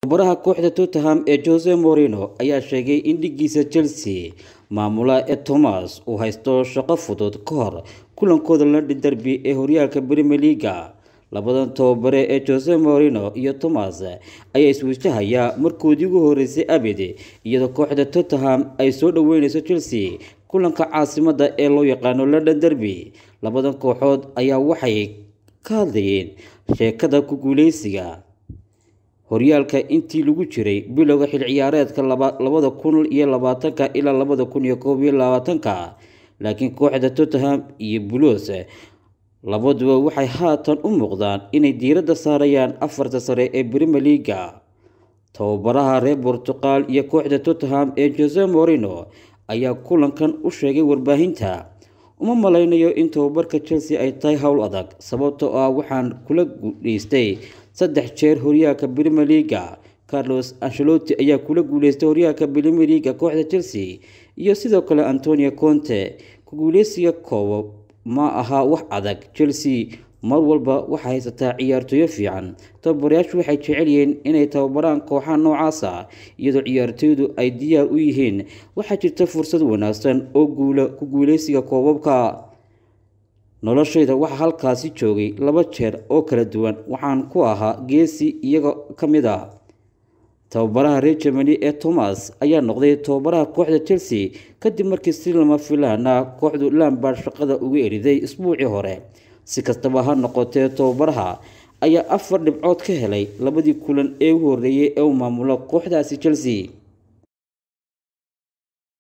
tababaraha kooxda tottenham ee jose morino ayaa sheegay in dhigiisa chelsea maamula ee thomas uu haysto shaqo fudud ka hor kulankooda london derby ee horyaalka premier leaga labadan tababare ee jose morino iyo thomas ayaa isweyjahayaa markoodii ugu horeysay abid iyadoo kooxda tottenham ay soo dhaweyneyso chelsea kulanka caasimada ee loo yaqaano london derby labadan kooxood ayaa waxay ka hadlayeen sheekada ku guuleysiga horyaalka intii lagu jiray bilowga xil ciyaareedka labada kun iyo labaatanka ilaa labada kun iyo koob iyo labaatanka laakiin kooxda tottenham iyo bulos labaduba waxay haatan u muuqdaan inay diiradda saarayaan afarta sare ee premier leaga tababaraha reer bortuqal iyo kooxda tottenham ee jose morino ayaa kulankan u sheegay warbaahinta uma malaynayo in tababarka chelsea ay tahay howl adag sababtoo ah waxaan kula guuleystay saddex jeer horyaalka premier leaga carlos ancelotti ayaa kula guuleystay horyaalka premier leaga kooxda chelsea iyo sidoo kale antonio conte ku guuleysiga koobo ma aha wax adag chelsea mar walba waxay haysataa ciyaartooyo fiican tababarayaashu waxay jecel yihiin inay tababaraan kooxaha noocaasa iyadoo ciyaartooydu ay diyaar u yihiin waxaa jirta fursad wanaagsan oo guula ku guuleysiga koobabka noloshayda waxaa halkaasi joogay laba jeer oo kala duwan waxaan ku ahaa geesi iyaga ka mid a tababaraha reer germany ee thomas ayaa noqday tababaraha kooxda chelsea kadib markii si lama filaana kooxdu lambard shaqada uga eriday isbuucii hore si kastaba ha noqotee tababaraha ayaa afar dhibcood ka helay labadii kulan ee u horeeyay ee uu maamulo kooxdaasi chelsea